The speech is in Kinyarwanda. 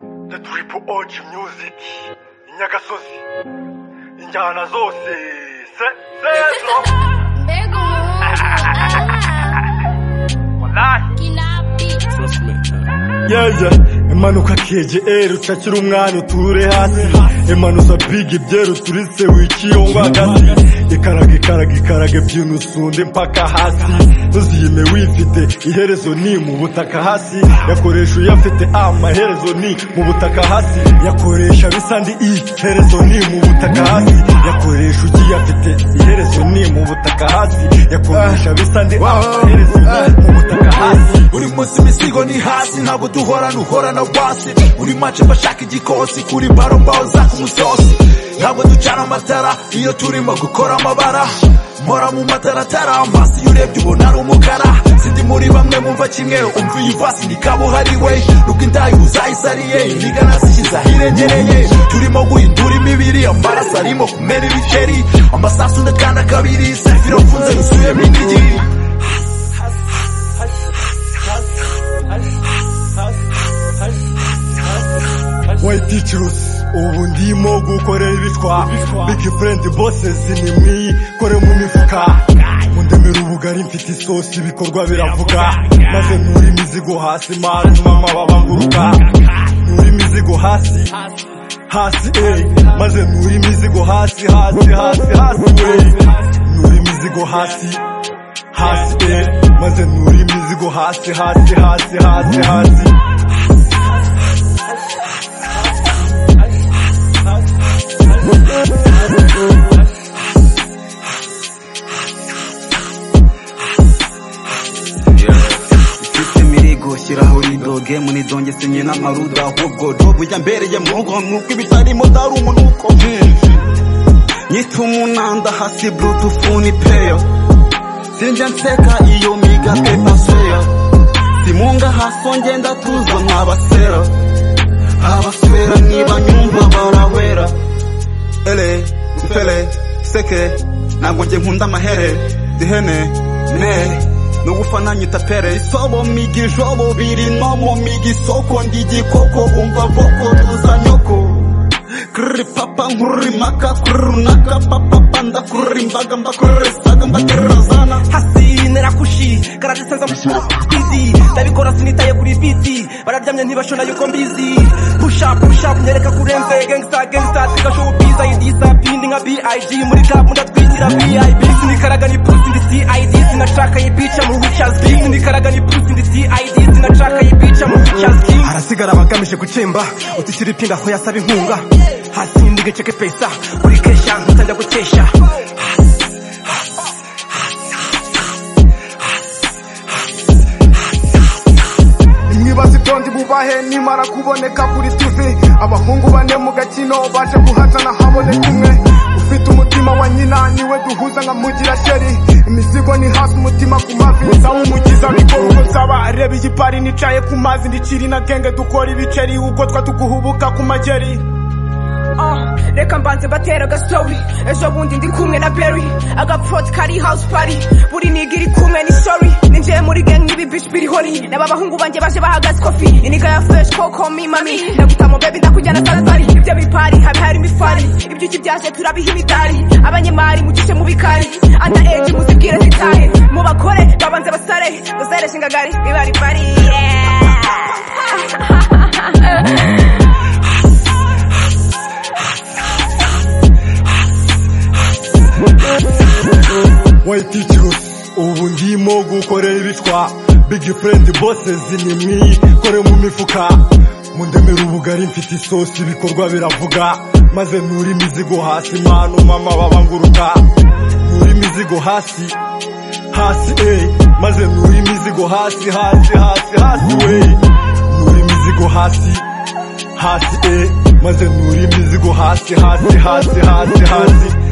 the triple oji music inyagasozi injyana zose se sezo Mbegu wallahi yeya imanuka kgl ucakira umwanya uture hasi imanuza bigi byeruturitse wikiyongo hagati ikaraga ikaraga ikaraga ebyiri usunde mpaka hasi ntuziyime wifite iherezo ni mu butaka hasi yakoresha uyafite amaherezo ni mu butaka hasi yakoresha bisa ndi iherezo ni mu butaka hasi yakoresha ugiye afite iherezo ni mu butaka hasi yakoresha bisa ndi amaherezo ni mu butaka hasi Uri munsi imisigo ni hasi ntabwo duhorana uhorana wasi Uri mace bashaka igikosi kuri baro mbaho zaka umusosi Ntabwo ducana amatara iyo turimo gukora amabara Mpora mu mataratara amaso iyo urebye ubona ari umukara Sindi muri bamwe mumva kimwe umva iyi vasi ni kabuhariwe Nuko indayi uzayisariye inigana zishyize ahirengereye Turimo guhindura imibiri amaraso arimo kumena ibikeri Amasasu ndakanda kabiri safiro mfunze yuzuyemo indigiri White teachers ubu ndimo gukorera ibitwa Big friend bosses ni mwikore mu mifuka Mundemera ubugari mfite isosi ibikorwa biravuga Maze nkura imizigo hasi maruma amababa nguruka Nkura imizigo hasi hasi eh Maze nkura imizigo hasi hasi hasi hasi eh Nkura imizigo hasi hasi eh Maze nkura imizigo hasi hasi hasi hasi hasi Ifite imirigo shyiraho rido gemu nidongesenye n'amaruda ahubwo dobu yambereye mugo nuko ibitarimo dara umunuko nyita umunanda hasi bluetooth ni peya sinjya nseka iyo miga pepa seya simunga haso ngenda tuzo nk'abasera abasera niba nyumva barawera ere ufere seke ntabwo njye nkunda amahere dihene ne no gufana nyita pere isobo miga ijobo biri no mu miga isoko ndi igikoko umva boko tuza nyoko kururi papa nkururi maka kururi runaka papa panda kururi imbaga mbakururi saga mbatererezana hasi nerakushi karaduteza mbizi ndabikora sinitaye kuri biti bararyamye ntibashona yuko mbizi pusha pusha kunyereka kurenze gangsta gangsta tigashow biza idisa pindi nka big muri club ndatwikira vip sinikaraga ni pusi ndi cid sinashaka iyi bica mu wicas king sinikaraga ni pusi ndi cid sinashaka iyi bica mu wicas king harasigara abagamije gucemba utishyura ipinda aho yasaba inkunga hasi ndigeceke pesa uri kesha nkutangira gukesha imwibazi byondi bubahe nimara kuboneka kuri tv abahungu bane mu gakino baje guhatana haboneka umwe ufite umutima wa nyina niwe duhuza nka mugira sheri imizigo ni hasi umutima ku mavi zawumugiza ariko uko nzaba reba iyi pari nicaye ku mazi ndikiri na genge dukora ibiceri ubwo twa tuguhubuka ku mageri Ah, reka mbanze mbatera agasobi ejo bundi ndi kumwe na berry agapfoti kari house party buri niga iri kumwe ni story ninjiye muri gang n'ibi bitch biri holi naba abahungu banjye baje bahagaze kofi iniga ya fresh koko mi mami ndagutamo baby ndakujyana saradari ibyo bipari habe hari imifari ibyuki byaje turabiha imidari abanyemari mugice mu bikari anda age muzibwire zitahe mu bakore babanze basare bazareshe ingagari bibari bari yeah. White teachers ubu ndimo gukorera ibitwa Big friend bosses ni mwikore mu mifuka Mundemera ubugari mfite isosi ibikorwa biravuga Maze nkura imizigo hasi manu mama babanguruka Nkura imizigo hasi hasi eh Maze nkura imizigo hasi hasi hasi hasi wey Nkura imizigo hasi hasi eh Maze nkura imizigo hasi hasi hasi hasi hasi